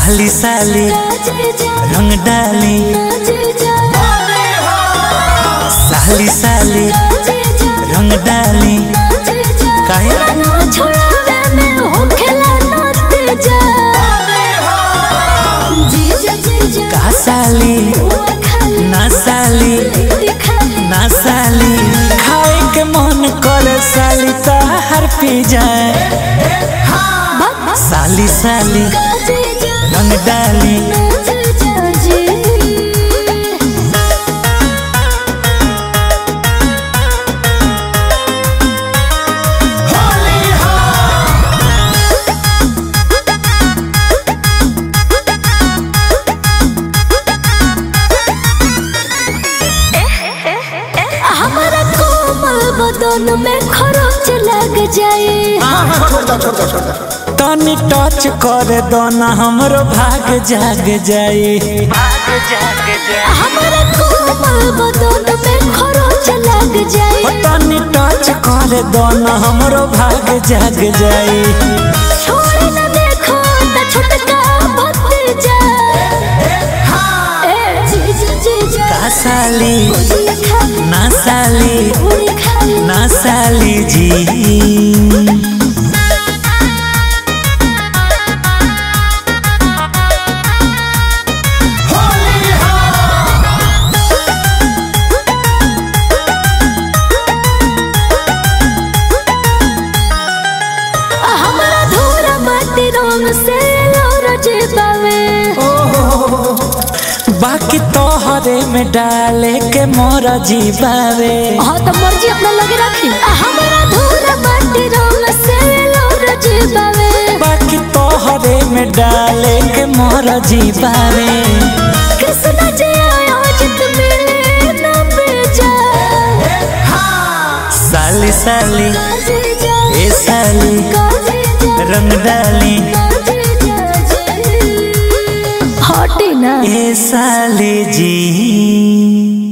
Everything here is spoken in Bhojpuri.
साली साली रंग डाली साली साली रंग डाली काहे का साली ना साली ना साली खाए के मन करे साली हर पी जाए साली साली रंग डाली हमारा कोमल बदन में खरोच लग जाए तनी टच करे दोना हमरो भाग जाग जाए हमारा कोमल बदन में खरोच लग जाए तनी टच करे दोना हमरो भाग जाग जाए छोड़ न देखो त छोटका भतीजा ए जीजा जीजा का साली उड़ी खाली ना साली उड़ी खाली ना साली जी हमारा धोरा माटी रंग से लोरज बावे बाकी तोहरे में डाले के मोरा जीवावे हाँ तो मर्जी अपना लगे रखी हमारा धोरा माटी रंग से लोरज बावे बाकी तोहरे में डाले के मोरा जीवावे कृष्ण जी आया जित मिले न बेजा साली साली काजी जा ए साली काजी जा रंग डाली काजी जा जी हटी ना ए साली जी